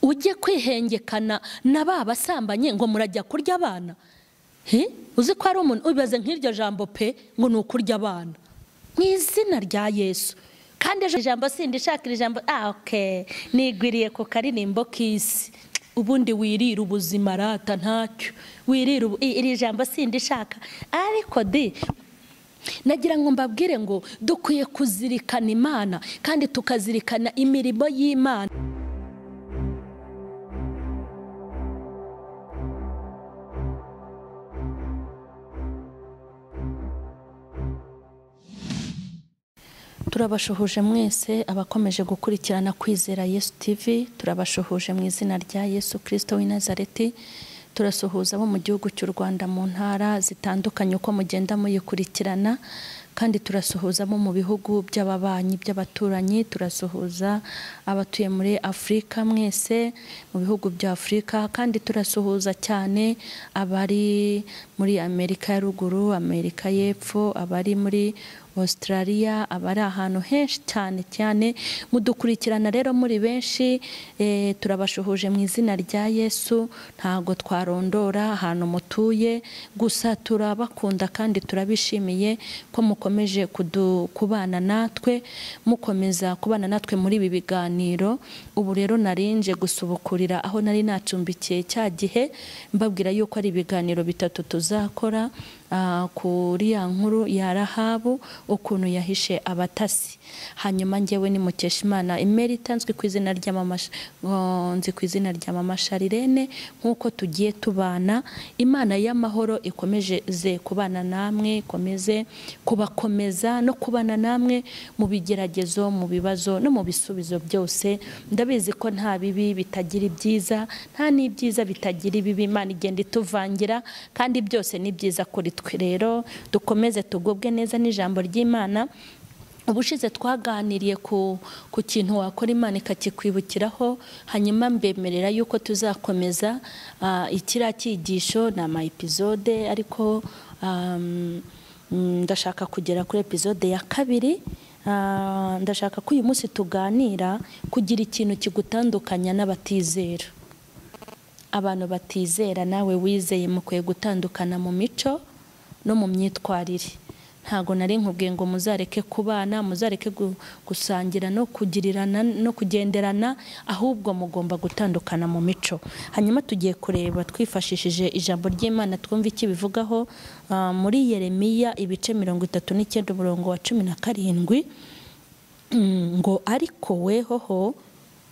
ujye kwihengekana na ba basambanye ngo murajya kurya abana uzi ko hari umuntu ubibaze nk'iryo jambo pe ngo ni ukurya abana mu izina rya yesu kandi ejo ijambo sindi ishaka iri jambo ah oke nigwiriye ku karirimbo k'isi ubundi wirira ubuzima rata ntacyo wirira ubu i- iri jambo sindi ishaka ariko di nagira ngo mbabwire ngo dukwiye kuzirikana imana kandi tukazirikana imirimo y'imana turabashuhuje mwese abakomeje gukurikirana kwizera yesu TV turabashuhuje mu izina rya yesu kirisito w'i Nazareti turasuhuza abo mu gihugu cy'u rwanda mu ntara zitandukanye uko mugenda muyikurikirana kandi turasuhuza abo mu bihugu by'ababanyi by'abaturanyi turasuhuza abatuye muri afurika mwese mu bihugu bya afurika kandi turasuhuza cyane abari muri amerika ya ruguru amerika y'epfo abari muri Australia abari ahantu henshi cyane cyane mudukurikirana rero muri benshi eh, turabashuhuje mu izina rya Yesu ntago twarondora ahantu mutuye gusa turabakunda kandi turabishimiye ko mukomeje kudu- kubana natwe mukomeza kubana natwe muri ibi biganiro ubu rero narinje gusubukurira aho nari nacumbikiye cya gihe mbabwira yuko ari ibiganiro bitatu tuzakora ah, kuri ya nkuru ya rahabu ukuntu yahishe abatasi hanyuma njyewe ni mukeshimana imerita nzwi ku izina rya mama Sh- ngo- nzi ku izina rya mama sharirene nk'uko tugiye tubana imana y'amahoro ikomeje ze kubana namwe ikomeze kubakomeza no kubana namwe mu bigeragezo mu bibazo no mu bisubizo byose ndabizi ko nta bibi bitagira ibyiza nta n'ibyiza bitagira ibibi imana igenda ituvangira kandi byose ni byiza kuri twe rero dukomeze tugubwe neza n'ijambo ry'imana ubushize twaganiriye ku, ku kintu wakora imana ikakikwibukiraho hanyuma mbemerera yuko tuzakomeza ah, ikiriya cyigisho ni ama episode ariko um, mm, ndashaka kugera kuri episode ya kabiri Ah, ndashaka ko uyu munsi tuganira kugira ikintu kigutandukanya n'abatizera abantu batizera nawe wizeye mukwiye gutandukana mu mico no mu myitwarire ntabwo nari nkubwiye ngo muzareke kubana muzareke gu- gusangira no kugirirana no kugenderana ahubwo mugomba gutandukana mu mico hanyuma tugiye kureba twifashishije ijambo ry'imana twumve icyo bivugaho ah, muri yeremiya ibice mirongo itatu n'icyenda umurongo wa cumi na karindwi Mm, ngo ariko wehoho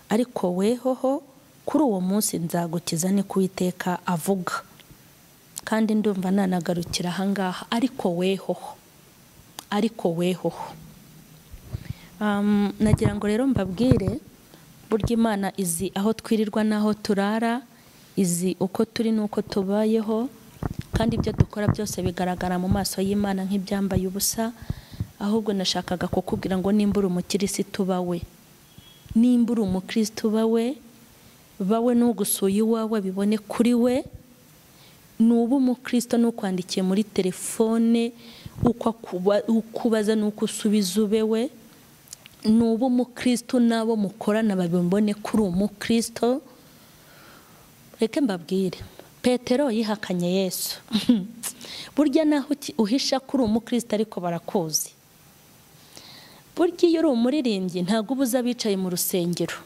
ariko wehoho kuri uwo munsi nzagukiza ni kuwiteka avuga kandi ndumva nanagarukira ahangaha ariko wehoho ariko wehoho Um, nagira ngo rero mbabwire burya imana izi aho twirirwa n'aho turara izi uko turi n'uko tubayeho kandi ibyo dukora byose bigaragara mu maso y'imana nk'ibyambaye ubusa ahubwo nashakaga kukubwira ngo nimba uri umukirisitu bawe nimba uri umukirisitu bawe bawe n'ugusuye iwawe bibone kuri we nuba umukristo n'ukwandikiye muri telefone uko akuba- uko ubaza n'uko usubiza ube we nuba umukristo n'abo mukorana babibone kuri umukristo reke mbabwire petero yihakanye yesu burya naho uki- uhisha kuri umukristo ariko barakuzi burya iyo uri umuririmbyi ntabwo uba uzi abicaye mu rusengero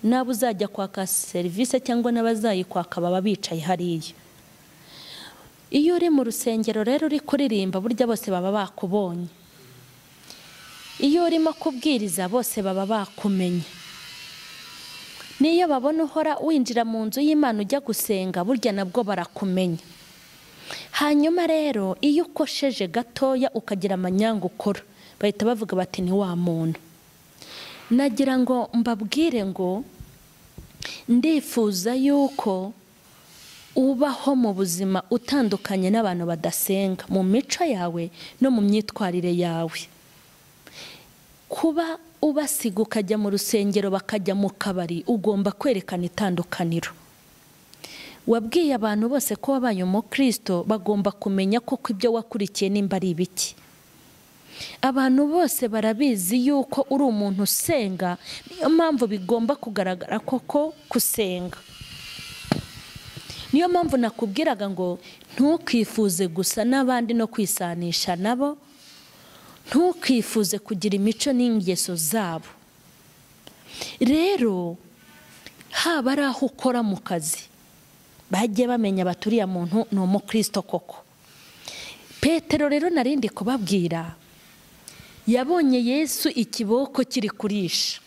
n'abo uzajya kwaka serivisi cyangwa n'abazayikwaka baba bicaye hariya iyo uri mu rusengero rero uri kuririmba burya bose baba bakubonye iyo urimo kubwiriza bose baba bakumenye n'iyo babona uhora winjira mu nzu y'imana ujya gusenga burya nabwo barakumenya hanyuma rero iyo ukosheje gatoya ukagira amanyanga ukora bahita bavuga bati ni wa muntu nagira ngo mbabwire ngo ndifuza yuko ubaho mu buzima utandukanye n'abantu badasenga mu mico yawe no mu myitwarire yawe kuba ubasiga ukajya mu rusengero bakajya mu kabari ugomba kwerekana itandukaniro wabwiye abantu bose ko wabaye umukristo bagomba kumenya koko ibyo wakurikiye nimba ari ibiki abantu bose barabizi yuko uri umuntu usenga niyo mpamvu bigomba kugaragara koko gusenga niyo mpamvu nakubwiraga ngo ntukifuze gusa n'abandi no kwisanisha nabo ntukifuze kugira imico n'ingeso zabo rero haba ari aho ukora mu kazi bajye bamenya baturiye muntu ni umukristo koko petero rero narindi kubabwira yabonye yesu ikiboko kiri kurisha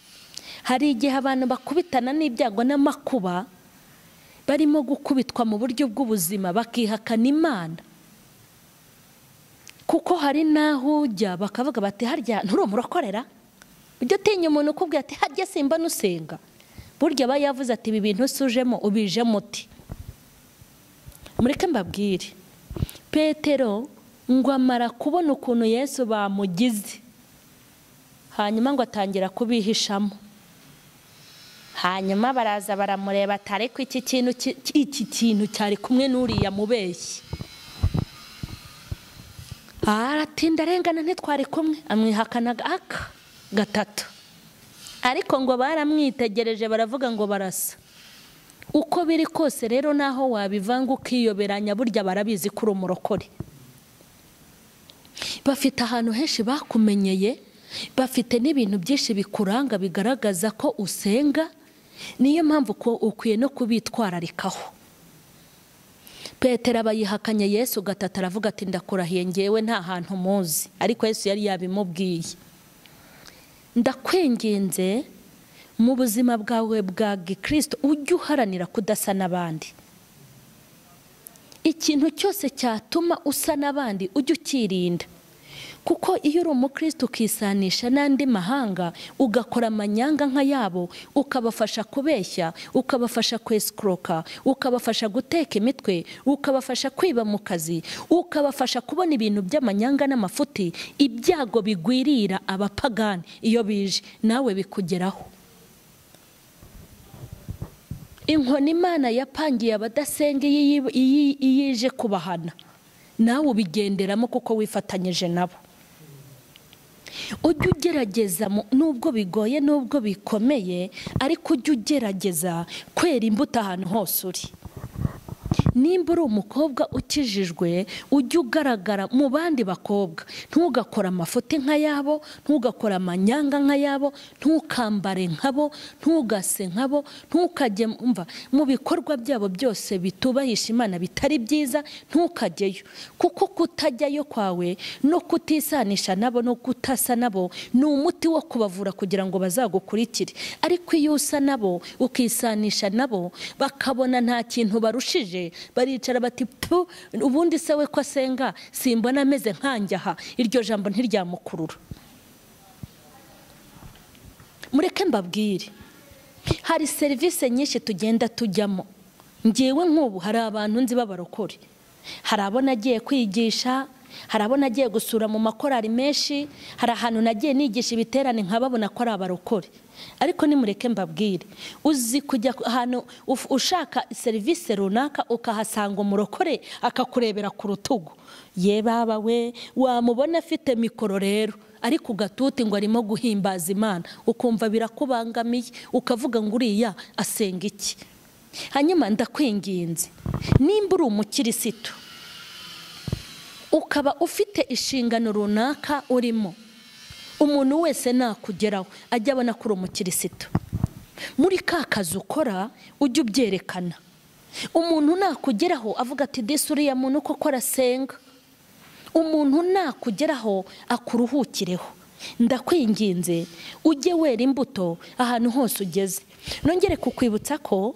hari igihe abantu bakubitana n'ibyago n'amakuba barimo gukubitwa mu buryo bw'ubuzima bakihakana imana kuko hari n'aho ujya bakavuga bati harya nturi umurokorera ujya utinya umuntu ukubwira ati harya simba n'usenga burya aba yavuze ati ibi bintu usujemo ubijemo uti mureke mbabwire petero ngo amara kubona ukuntu yesu bamugize hanyuma ngo atangira kubihishamo hanyuma baraza baramureba atari ko iki kintu iki kintu cyari kumwe n'uriya mubeshyi aratinda arengana ntitwari kumwe amwihakanaga aka gatatu ariko ngo baramwitegereje baravuga ngo barasa uko biri kose rero naho wabivanga ukiyoberanya burya barabizi kuri umurokore bafite ahantu henshi bakumenyeye bafite n'ibintu byinshi bikuranga bigaragaza ko usenga niyo mpamvu ukwiye no kubitwararikaho petero abayihakanye yesu gatatu aravuga ati ndakurahiye ngewe nta hantu muzi ariko yesu yari yabimubwiye ndakwinginze mu buzima bwawe bwa gikirisito ujye uharanira kudasa n'abandi ikintu cyose cyatuma usa n'abandi ujye ukirinda kuko iyo uri umukristo ukisanisha n'andi mahanga ugakora amanyanga nka yabo ukabafasha kubeshya ukabafasha kwesikoroka ukabafasha guteka imitwe ukabafasha kwiba mu kazi ukabafasha kubona ibintu by'amanyanga n'amafuti ibyago bigwirira abapagani iyo bije nawe bikugeraho inkoni imana yapangiye abadasenga iyo ije kubahana nawe ubigenderamo kuko wifatanyije nabo ujye ugerageza nubwo bigoye nubwo bikomeye ariko ujye ugerageza kwera imbuto ahantu hose uri nimba uri umukobwa ukijijwe ujye ugaragara mu bandi bakobwa ntugakore amafuti nk'ayabo ntugakore amanyanga nk'ayabo ntukambare nkabo ntugase nkabo ntukajye mva mu bikorwa byabo byose bitubahisha imana bitari byiza ntukajyeyo kuko kutajyayo kwawe no kutisanisha nabo no kutasa nabo ni umuti wo kubavura kugira ngo bazagukurikire ariko iyo usa nabo ukisanisha nabo bakabona nta kintu barushije baricara bati pu ubundi se we ko asenga simbona ameze nkanjyaha iryo jambo ntiryamukurura mureke mbabwire hari serivisi nyinshi tugenda tujyamo ngewe nk'ubu hari abantu nzi b'abarokore hari abo nagiye kwigisha hari abo nagiye gusura mu makorari menshi hari ahantu nagiye nigisha ibiterane nkababona ko ari abarokore ariko nimureke mbabwire uzi kujya ahantu ushaka serivisi runaka ukahasanga umurokore akakurebera ku rutugu ye baba we wamubona afite mikoro rero ariko ugatuti ngo arimo guhimbaza imana ukumva birakubangamiye ukavuga ngo uriya asenga iki hanyuma ndakwinginze nimba uri umukirisitu ukaba ufite inshingano runaka urimo umuntu wese nakugeraho ajya abona ko uri umukirisitu muri ka kazi ukora ujye ubyerekana umuntu nakugeraho avuga ati disi uriya muntu koko arasenga umuntu nakugeraho akuruhukireho ndakwinginze ujye wera imbuto ahantu hose ugeze nongere kukwibutsa ko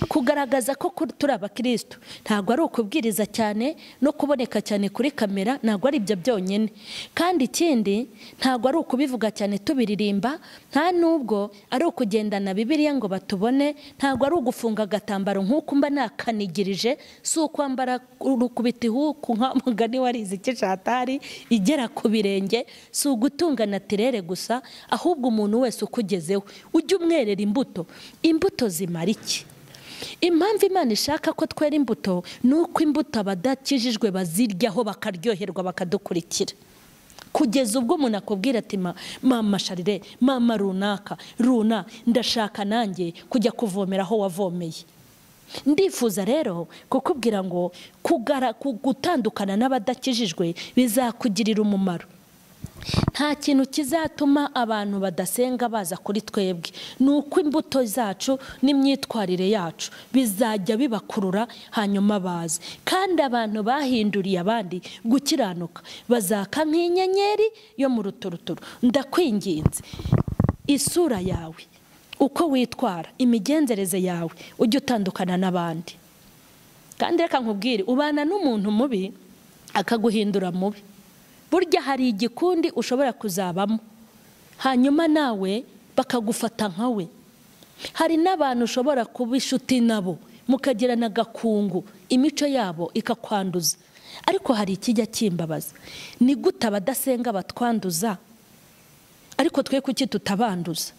kugaragaza ko turi abakirisitu ntabwo ari ukubwiriza cyane no kuboneka cyane kuri kamera ntabwo ari ibyo byonyine kandi ikindi ntabwo ari ukubivuga cyane tubiririmba nta n'ubwo ari ukugendana bibiriya ngo batubone ntabwo ari ugufunga agatambaro nk'uko mba nakanigirije si ukwambara urukubita ihuku nka mugani warize ikishatari igera ku birenge si ugutunga natirere gusa ahubwo umuntu wese ukugezeho ujye umwerera imbuto imbuto zimara iki impamvu imana ishaka ko twera imbuto ni uko imbuto abadakijijwe baziryaho bakaryoherwa bakadukurikira ku kugeza ubwo umuntu akubwira ati "Ma- mama sharire mama runaka runa ndashaka nanjye kujya kuvomera aho wavomeye ndifuza rero kukubwira ngo kugara- ku- gutandukana n'abadakijijwe bizakugirira umumaro nta kintu kizatuma abantu badasenga baza kuri twebwe ni uko imbuto zacu n'imyitwarire yacu bizajya bibakurura hanyuma baze kandi abantu bahinduriye abandi gukiranuka bazaka nk'inyenyeri yo mu ruturuturu ndakwinginze isura yawe uko witwara imigenzereze yawe ujye utandukana n'abandi kandi reka nkubwire ubana n'umuntu mubi akaguhindura mubi burya hari igikundi ushobora kuzabamo hanyuma nawe bakagufata nka we hari n'abantu ushobora kuba inshuti nabo mukagirana agakungu imico yabo ikakwanduza ariko hari ikijya kimbabaza ni gute abadasenga batwanduza ariko twe kuki tutabanduza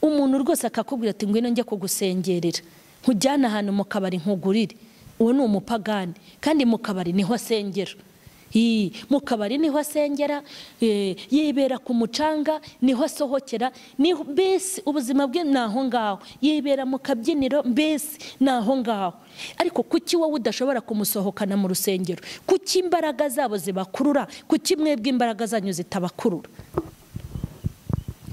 umuntu rwose akakubwira ati ngwino njye kugusengerera nkujyane ahantu mu kabari nkugurire uwo ni umupagani kandi mu kabari niho asengera Ii, mu kabari niho asengera eh, yibera ku mucanga niho asohokera niho mbese ubuzima bwe ni aho ngaho yibera mu kabyiniro mbese ni aho ngaho ariko kuki wowe udashobora kumusohokana mu rusengero kuki imbaraga zabo zibakurura kuki mwebwe imbaraga zanyu zitabakurura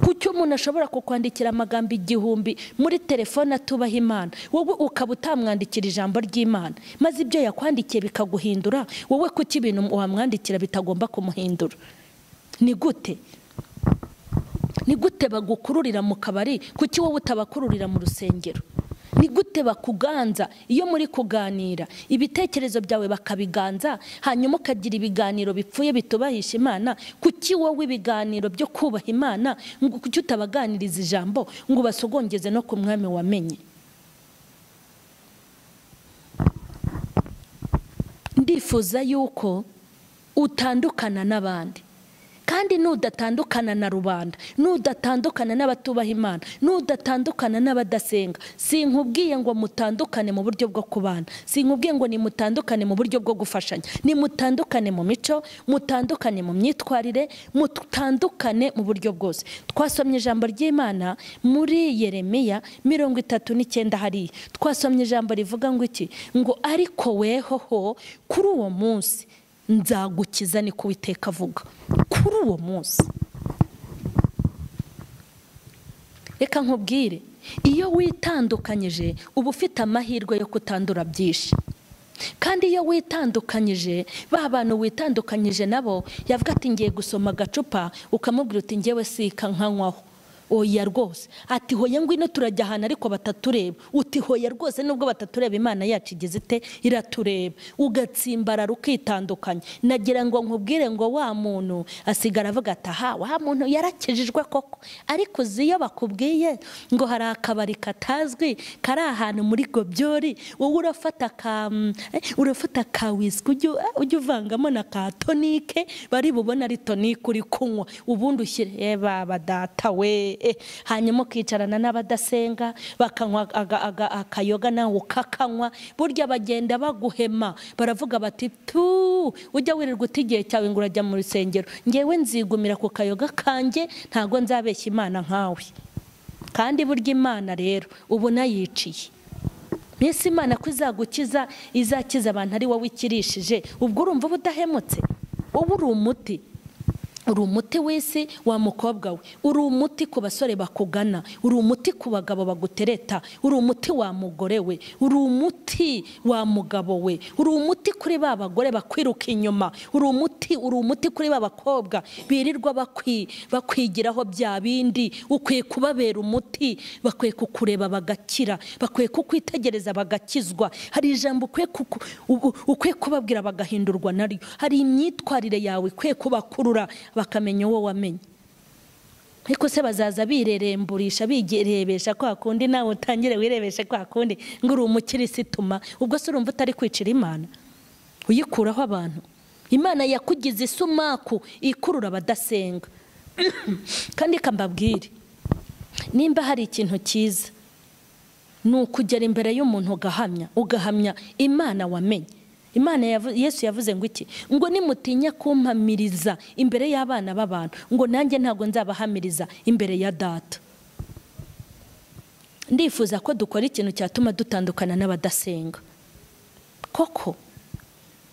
kuki umuntu ashobora kukwandikira amagambo igihumbi muri telefone atubaha imana wowe ukaba utamwandikira ijambo ry'imana maze ibyo yakwandikiye bikaguhindura wowe kuki ibintu wamwandikira bitagomba kumuhindura ni gute ni gute bagukururira mu kabari kuki wowe utabakururira mu rusengero ni gute bakuganza iyo muri kuganira ibitekerezo byawe bakabiganza hanyuma ukagira ibiganiro bipfuye bitubahisha imana kuki wowe ibiganiro byo kubaha imana ngo kuki utabaganiriza ijambo ngo ubasogongeze no ku mwami wamenye ndifuza yuko utandukana n'abandi kandi nudatandukana na rubanda nudatandukana n'abatubaha imana nudatandukana n'abadasenga sinkubwiye ngo mutandukane mu buryo bwo kubana sinkubwiye ngo nimutandukane mu buryo bwo gufashanya nimutandukane mu mico mutandukane mu myitwarire mutandukane mu buryo bwose twasomye ijambo ry'imana muri yeremiya mirongo itatu n'icyenda hariya twasomye ijambo rivuga ngo iki ngo ariko wehoho kuri uwo munsi nzagukiza niko Uwiteka avuga kuri uwo munsi reka nkubwire iyo witandukanyije uba ufite amahirwe yo kutandura byinshi kandi iyo witandukanyije ba bantu witandukanyije nabo yavuga ati ngiye gusoma agacupa ukamubwira uti ngewe sika nkanywaho oya rwose ati hoya ngwino turajya ahantu ariko batatureba uti hoya rwose nubwo batatureba imana yacu igeze ite iratureba ugatsimbarara ukitandukanya nagira ngo nkubwire ngo wa muntu asigara avuga ati aha wa muntu yarakijijwe koko ariko uzi iyo bakubwiye ngo hari akabari katazwi kari ahantu muri gobyori wowe urafata ka mm, eh, urafata ka wisiki ujye eh, ujye uvangamo na ka tonike bari bubone ari tonike uri kunywa ubundi ushyire eh, baba data we eh, hanyuma ukicarana n'abadasenga bakanywa aga- aga- akayoga nawe ukakanywa burya bagenda baguhema baravuga bati tu ujya wirirwa uta igihe cyawe ngo urajya mu rusengero ngewe nzigumira ku kayoga kanjye ntabwo nzabeshya imana nkawe kandi burya imana rero ubu nayiciye mbese imana ko izagukiza izakiza abantu ari wowe ikirishije ubwo urumva uba udahemutse wowe uri umuti uri umuti w'isi wa mukobwa we uri umuti ku basore bakugana uri umuti ku bagabo bagutereta uri umuti wa mugore we uri umuti wa mugabo we uri umuti kuri ba bagore bakwiruka inyuma uri umuti uri umuti kuri ba bakobwa birirwa bakwi- bakwigiraho bya bindi ukwiye kubabera umuti bakwiye kukureba bagakira bakwiye kukwitegereza bagakizwa hari ijambo ukwiye kuku- u- u- ukwiye kubabwira bagahindurwa naryo hari imyitwarire yawe ikwiye kubakurura bakamenya uwo wamenye ariko se bazaza bireremburisha bigerebesha kwa kundi nawe utangire wirebeshe kwa kundi ngo uri umukirisituma ubwo se urumva utari kwicira imana uyikuraho abantu imana yakugize isumaku ikurura abadasenga kandi ikambabwire nimba hari ikintu cyiza ni ukugera imbere y'umuntu ugahamya ugahamya imana wamenye imana yavu- yesu yavuze ngo iki ngo nimutinya kumpamiriza imbere y'abana b'abantu ngo nanjye ntabwo nzabahamiriza imbere ya data ndifuza ko dukora ikintu cyatuma dutandukana n'abadasenga koko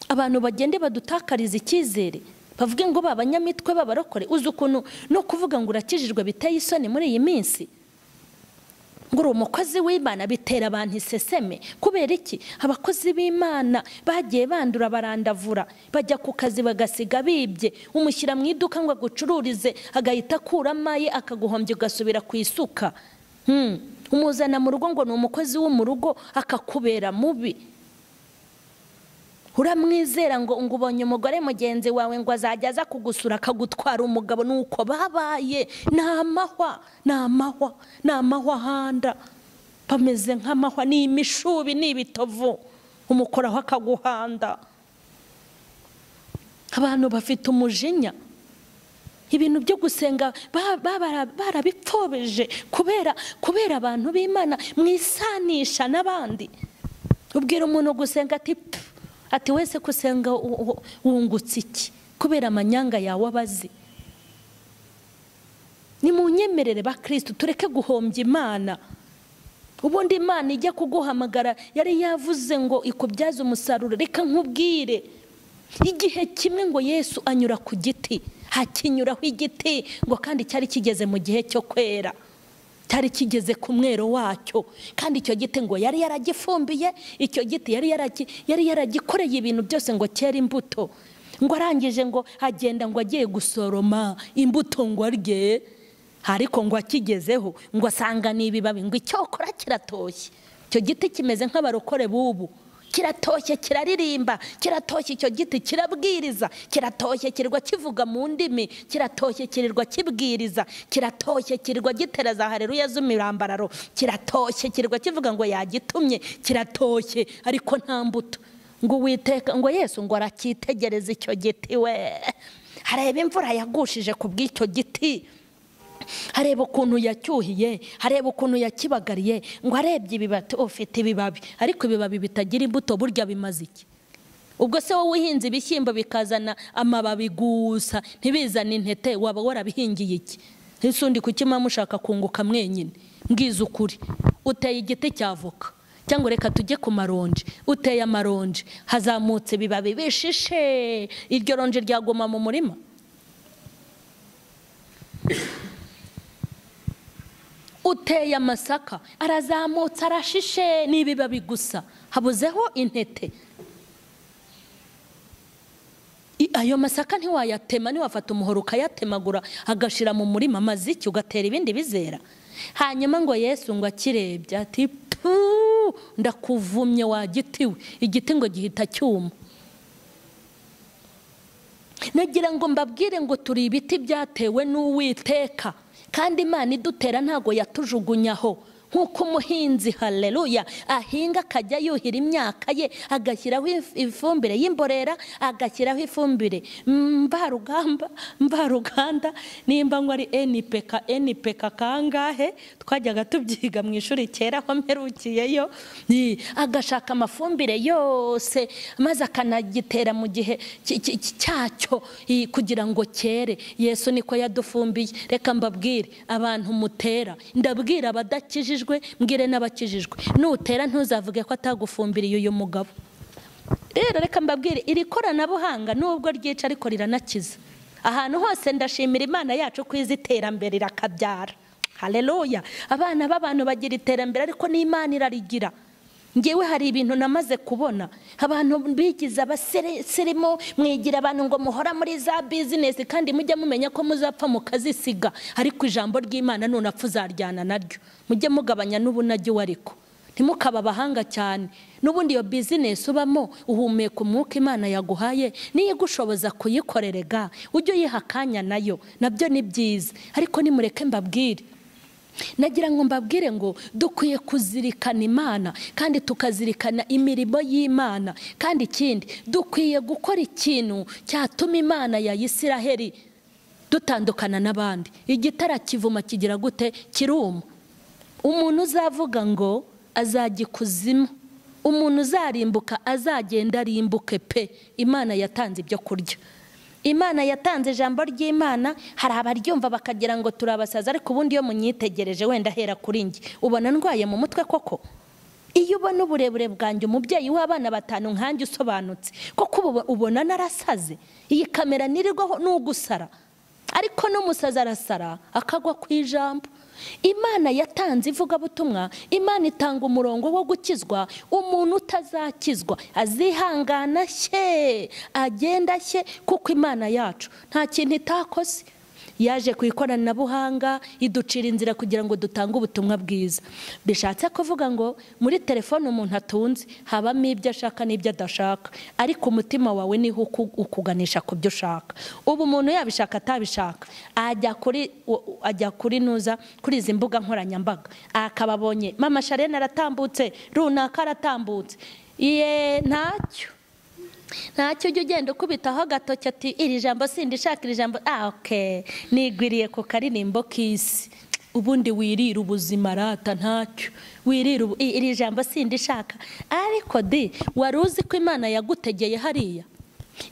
abantu bagende badutakariza icyizere bavuge ngo babanyamitwe babarokore uzi ukuntu no kuvuga ngo urakijijwe biteye isoni muri iyi minsi ngo uri umukozi w'imana bitera abantu iseseme kubera iki abakozi b'imana bagiye bandura barandavura bajya ku kazi bagasiga bibye umushyira mu iduka ngo agucururize agahita akuramo aye akaguhombya ugasubira ku isuka Hmm. umuzana mu rugo ngo ni umukozi wo mu rugo akakubera mubi uramwizera ngo ngo ubonye umugore mugenzi wawe ngo azajya aza kugusura akagutwara umugabo nuko babaye ni amahwa ni amahwa ni amahwa ahanda bameze nk'amahwa ni imishubi ni ibitovu umukoraho akaguhanda abantu bafite umujinya ibintu byo gusenga ba- ba- bara- barabipfobeje kubera kubera abantu b'imana mwisanisha n'abandi ubwira umuntu gusenga ati "Pfu, ati wese gusenga wungutse iki kubera amanyanga yawe abazi ni mu nyemerere ba kirisitu tureke guhombya imana ubundi imana ijya kuguhamagara yari yavuze ngo ikubyaze umusaruro reka nkubwire igihe kimwe ngo yesu anyura ku giti hakinyuraho igiti ngo kandi cyari kigeze mu gihe cyo kwera cyari kigeze ku mwero wacyo kandi icyo giti ngo yari yaragifumbiye icyo giti yari yaragi- yari yaragikoreye ibintu byose ngo cyere imbuto ngo arangije ngo agenda ngo agiye gusoroma imbuto ngo arye ariko ngo akigezeho ngo asanga ni ibibabi ngo icyokora kiratoshye icyo giti kimeze nk'abarokore b'ubu kiratoshye kiraririmba kiratoshye icyo giti kirabwiriza kiratoshye kirirwa kivuga mu ndimi kiratoshye kirirwa kibwiriza kiratoshye kirirwa gitera za hareruya z'imirambararo kiratoshye kirirwa kivuga ngo yagitumye kiratoshye ariko nta mbuto ngo witeka ngo yesu ngo aracyitegereza icyo giti we areba imvura yagushije ku bw'icyo giti areba ukuntu yacyuhiye areba ukuntu yakibagariye ngo arebye ibibati ufite ibibabi ariko ibibabi bitagira imbuto burya bimaze iki ubwo se wowe uhinze ibishyimbo bikazana amababi gusa ntibizane intete waba warabihingiye iki ese undi kukima mushaka kunguka mwenyine mbwiza ukuri uteye igiti cya avoka cyangwa reka tujye ku maronji uteye amaronji hazamutse ibibabi bishishe iryo ronji ryaguma mu murima uteye amasaka arazamutse arashishe n'ibibabi gusa habuzeho intete I- ayo masaka ntiwayatema ntiwafata umuhoro ukayatemagura agashira mu murima amaze iki ugatera ibindi bizera hanyuma ngo yesu ngo akirebye ati "Pfu, ndakuvumye wa giti we igiti ngo gihita cyuma nagira ngo mbabwire ngo turi ibiti byatewe n'uwiteka kandi imana idutera ntabwo yatujugunyaho nk'uko umuhinzi hareruya ahinga akajya yuhira imyaka ye agashyiraho if- ifumbire y'imborera agashyiraho ifumbire mvarugamba mvaruganda nimba ngo ari enipeka enipeka kangahe twajyaga tubyiga mu ishuri kera aho mperukiyeyo Ni, agashaka amafumbire yose maze akanagitera mu gihe ki- ki- ki- cyacyo i, kugira ngo cyere yesu niko yadufumbiye reka mbabwire abantu mutera ndabwira abadakijijwe mbwire n'abakijijwe nutera ntuzavuge ko atagufumbiriye uyu mugabo rero reka mbabwire iri koranabuhanga nubwo ryica ariko riranakiza ahantu hose ndashimira imana yacu ko izi iterambere irakabyara hareruya abana b'abantu bagira iterambere ariko n'imana irarigira ngewe hari ibintu namaze kubona abantu bigize abasirimu mwigira abantu ngo muhora muri za bizinesi kandi mujye mumenya ko muzapfa mukazisiga ariko ijambo ry'imana nunapfa uzaryana naryo mujye mugabanya n'ubunajye uwo ariko ntimukaba abahanga cyane n'ubundi iyo bizinesi ubamo uhumeka umwuka imana yaguhaye niyo igushoboza kuyikorere ga ujye uyiha akanya nayo nabyo ni byiza ariko nimureke mbabwire nagira ngo mbabwire ngo dukwiye kuzirikana imana kandi tukazirikana imirimo y'imana kandi ikindi dukwiye gukora ikintu cyatuma imana ya isiraheli dutandukana n'abandi igitara kivuma kigira gute kiruma umuntu uzavuga ngo azajya ikuzimu umuntu uzarimbuka azagenda arimbuke pe imana yatanze ibyo kurya imana yatanze ijambo ry'imana hari abaryumva bakagira ngo turabasaza ariko ubundi iyo munyitegereje wenda ahera kuri njye ubona ndwaye mu mutwe koko iyo ubona uburebure bwanjye umubyeyi w'abana batanu nkanjye usobanutse koko ubona narasaze iyi kamera niriho n'ugusara ariko n'umusaza arasara akagwa ku ijambo imana yatanze ivugabutumwa imana itanga umurongo wo gukizwa umuntu utazakizwa azihangana shye agenda shye kuko imana yacu nta kintu itakoze yaje ku ikoranabuhanga iducira inzira kugira ngo dutange ubutumwa bwiza bishatse kuvuga ngo muri telefone umuntu atunze habamo ibyo ashaka n'ibyo adashaka ariko umutima wawe niho ukuganisha ku byo ushaka ubu umuntu yabishaka atabishaka ajya kuri ajya kuri nuza kuri izi mbuga nkoranyambaga akaba abonye mama sharena aratambutse runaka aratambutse ye ntacyo ntacyo ujya ugenda ukubitaho agatoki ati iri jambo sindi ishaka iri jambo oke nigwiriye ku karirimbo k'isi ubundi wirira ubuzima rata ntacyo wirira iri jambo sindi ishaka ariko di wari uzi ko imana yagutegeye hariya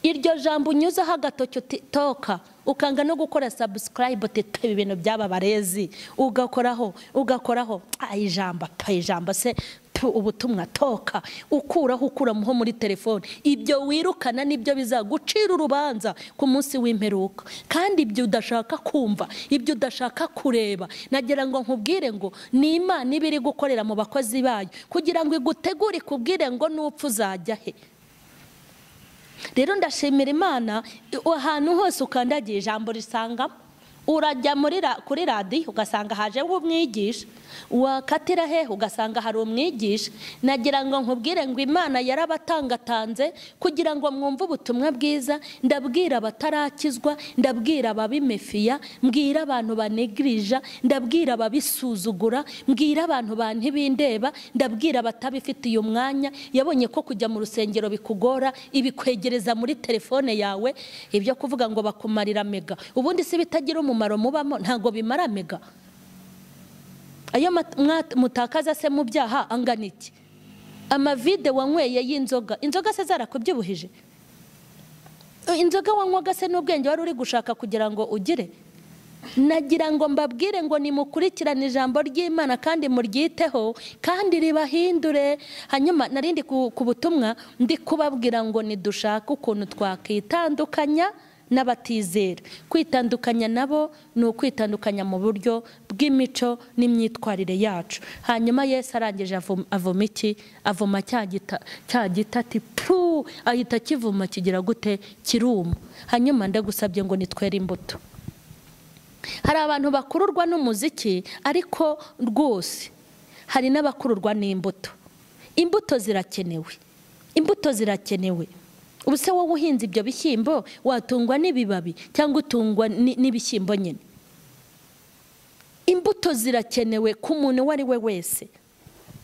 iryo jambo unyuzeho agatoki utitoka ukanga no gukora sabusikarayibu uti ibintu byaba barezi ugakoraho ugakoraho ijambo ijambo se ubutumwa toka ukuraho ukura ho muri telefone ibyo wirukana nibyo bizagucira urubanza ku munsi w'imperuka kandi ibyo udashaka kumva ibyo udashaka kureba nagira ngo nkubwire ngo ni imana iba iri gukorera mu bakozi bayo kugira ngo igutegure ikubwire ngo n'upfa uzajya he rero ndashimira imana ahantu hose ukandagiye ijambo risangamo urajya kuri radiyo ugasanga hajeho umwigisha wakatira he ugasanga hari umwigisha nagira ngo nkubwire ngo imana yarabatangatanze kugira ngo mwumve ubutumwa bwiza ndabwira abatarakizwa ndabwira ababimefiya mbwira abantu banegirija ndabwira ababisuzugura mbwira abantu ba ntibindeba ndabwira abatabifitiye umwanya yabonye ko kujya mu rusengero bikugora ibikwegereza muri telefone yawe ibyo kuvuga ngo bakumarira mega ubundi si bitagira umumaro umumaro mubamo ntabwo bimara mega ayo mutakaza se mu byaha angana iki amavide wanyweye y'inzoga inzoga se zarakubyibuhije inzoga wanywaga se n'ubwenge wari uri gushaka kugira ngo ugire nagira ngo mbabwire ngo nimukurikirane ijambo ry'imana kandi muryiteho kandi ribahindure hanyuma narindi ku butumwa ndi kubabwira ngo nidushake ukuntu twakitandukanya n'abatizera kwitandukanya nabo ni ukwitandukanya mu buryo bw'imico n'imyitwarire yacu hanyuma Yesu arangije avoma iki avoma cya gita ati pfu ahita akivuma kigira gute kiruma hanyuma ndagusabye ngo nitwere imbuto hari abantu bakururwa n'umuziki ariko rwose hari n'abakururwa n'imbuto imbuto zirakenewe imbuto zirakenewe ubu se wowe uhinze ibyo bishyimbo watungwa n'ibibabi cyangwa utungwa n'ibishyimbo nyine imbuto zirakenewe ku muntu uwo ari we wese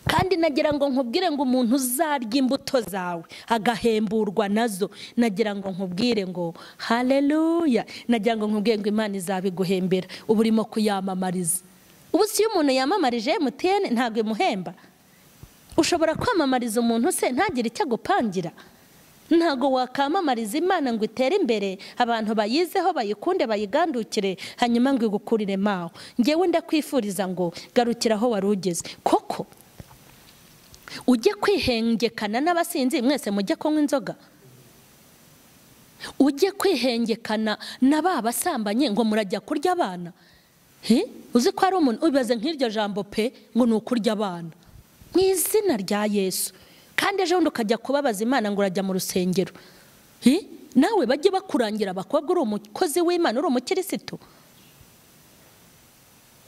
kandi nagira ngo nkubwire ngo umuntu uzarya imbuto zawe agahemburwa nazo nagira ngo nkubwire ngo hareruya nagira ngo nkubwire ngo imana izabiguhembera uba urimo kuyamamariza ubu si iyo umuntu yamamarije emutiyene ntabwo imuhemba ushobora kwamamariza umuntu se ntagire icyo agupangira ntabwo wakamamariza imana ngo itere imbere abantu bayizeho bayikunde bayigandukire hanyuma ngo igukurire mawe ngewe ndakwifuriza ngo garukira aho wari ugeze koko ujye kwihengekana n'abasinzi mwese mujye kunywa inzoga ujye kwihengekana na ba basambanye ngo murajya kurya abana uzi ko hari umuntu ubibaze nk'iryo jambo pe ngo ni ukurya abana mu izina rya yesu kandi ejo bundi ukajya kubabaza imana ngo urajya mu rusengero nawe bajye bakurangira abakobwa uri umukozi w'imana uri umukirisitu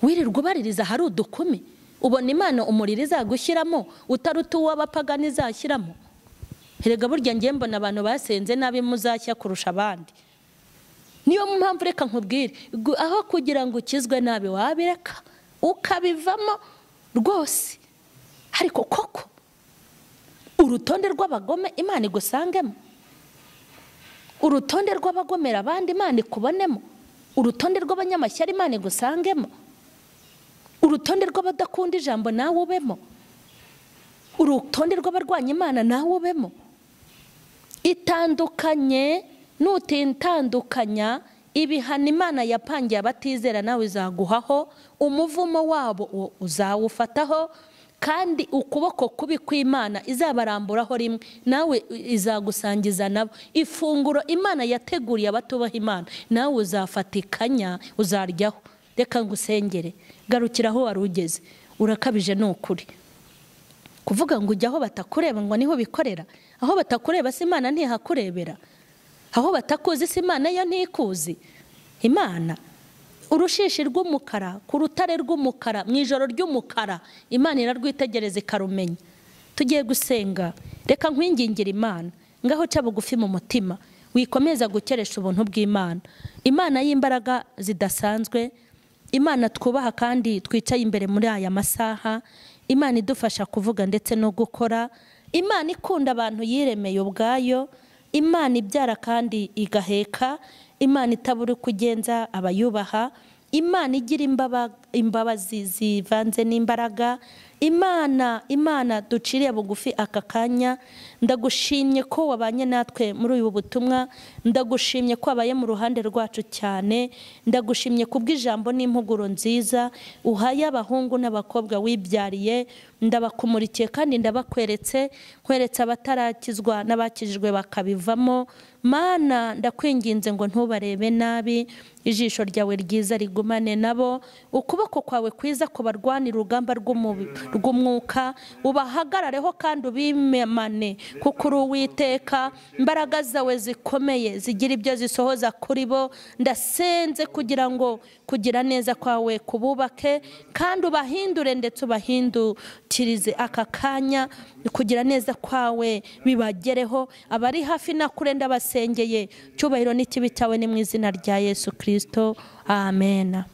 wirirwa ubaririza hari udukumi ubona imana umuriro izagushyiramo utaruta uw'abapagani izashyiramo herega burya ngiye mbona abantu basenze nabi muzashya kurusha abandi niyo mpamvu reka nkubwire aho kugira ngo ukizwe nabi wabireka ukabivamo rwose ariko koko urutonde rw'abagome imana igusangemo urutonde rw'abagomera abandi imana ikubonemo urutonde rw'abanyamashyari imana igusangemo urutonde rw'abadakunda ijambo nawe ubemo urutonde rw'abarwanya imana nawe ubemo itandukanye nutitandukanya ibihano imana yapangiye abatizera nawe izaguhaho umuvumo wabo uzawufataho kandi ukuboko kubi kw'imana izabaramburaho rimwe nawe izagusangiza nabo ifunguro imana yateguriye abatubaha imana nawe uzafatikanya uzaryaho reka ngusengere garukira aho wari ugeze urakabije ni ukuri kuvuga ngo ujye aho batakureba ngo niho bikorera aho batakureba si imana ntihakurebera aho batakuzi si imana yo ntikuzi imana urushishi rw'umukara ku rutare rw'umukara mu ijoro ry'umukara imana irarwitegereza ikarumenya tugiye gusenga reka nkwingingire imana ngaho uca bugufi mu mutima wikomeza gukeresha ubuntu bw'imana imana y'imbaraga zidasanzwe imana twubaha kandi twicaye imbere muri aya masaha imana idufasha kuvuga ndetse no gukora imana ikunda abantu yiremeye ubwayo imana ibyara kandi igaheka imana itabura uko ugenza abayubaha imana igira imbabazi zivanze n'imbaraga imana imana duciriye bugufi aka kanya ndagushimye ko wabanye natwe muri ubu butumwa ndagushimye ko wabaye mu ruhande rwacu cyane ndagushimye kubw'ijambo n'impuguro nziza uhaye abahungu n'abakobwa wibyariye ndabakumurikiye kandi ndabakweretse kweretse abatarakizwa n'abakijijwe bakabivamo mana ndakwinginze ngo ntubarebe nabi ijisho ryawe ryiza rigumane nabo ukuboko kwawe kwiza kubarwanira urugamba rw'umwuka ubahagarareho kandi ubimemane kuko uri uwiteka imbaraga zawe zikomeye zigira ibyo zisohoza kuri bo ndasenze kugira ngo kugira neza kwawe kububake kandi ubahindure ndetse ubahindukirize aka kanya kugira neza kwawe bibagereho abari hafi na kure ndabasengeye cyubahiro n'ikibi cyawe ni mu izina rya yesu kirisito amen